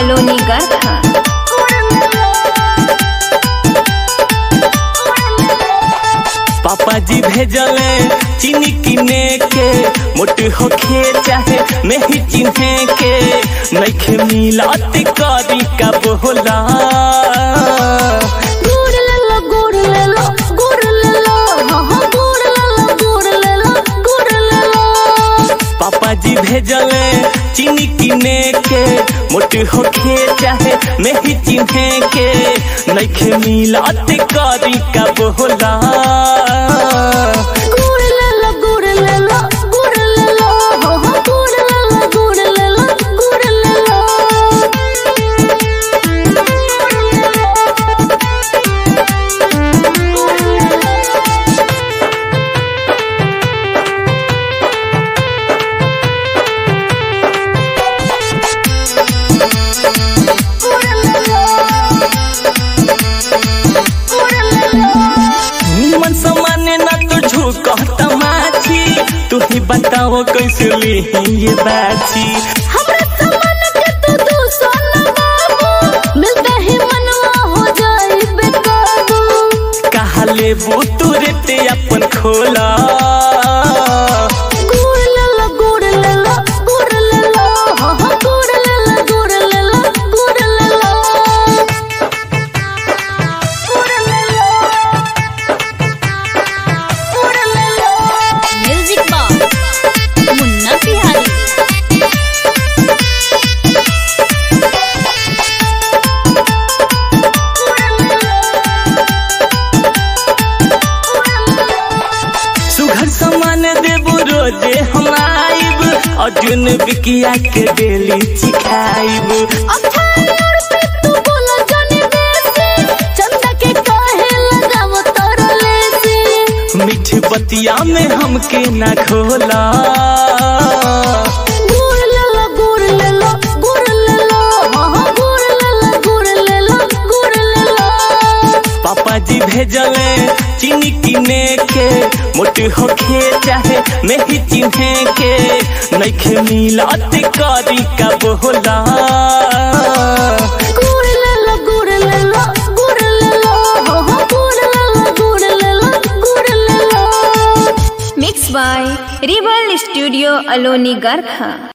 अलोनी गर्था पापा जी भेजले चीनी किने के मोट होखे चाहे नहीं चिन्हे के नइखे मिलत करी का बोला गुड़ ले लो गुड़ ले लो गुड़ ले लो हाँ हाँ गुड़ ले लो गुड़ ले लो गुड़ ले लो पापा जी भेजले चीनी किने के मोट होखे चाहे नहीं चिन्हे के नइखे मिलत करी का बोला गुड़ ले लो गुड़ ले लो गुड़ ले लो हाँ हाँ गुड़ ले लो गुड़ ले लो गुड़ ले लो निमन सामान्य ना तो झुकत माछी तू ही बताओ कैसे ली ये बाछी हमरे सामान के तू तू सोना बाबू मिलते ही मनवा हो जाए बेकाबू कहा लेबू तू रेते अपन खोला गुड़ ले लो गुड़ ले लो गुड़ ले लो हाँ हाँ गुड़ ले लो गुड़ ले लो गुड़ ले लो गुड़ ले लो गुड़ ले लो म्यूजिक बॉक्स मुन्ना बिहारी सुघर सामान देबू रोजे हम आइब अर्जुन बिकिया के डेली चिखाइब अठारह पे तू बोला जाने देसी चंदा के काहे लगावो तोरो लेसी मीठ बतिया में हमके ना खोला गुड़ ले लो गुड़ ले लो गुड़ ले लो हाँ हाँ गुड़ ले लो गुड़ ले लो गुड़ ले लो पापा जी भेजले चीनी किने के मोट होखे चाहे नहीं चिन्हे के नइखे मिलत करी का बोला गुड़ ले लो गुड़ ले लो गुड़ ले लो हाँ हाँ गुड़ ले लो गुड़ ले लो गुड़ ले लो मिक्स बाय रिबल स्टूडियो अलोनी गर्था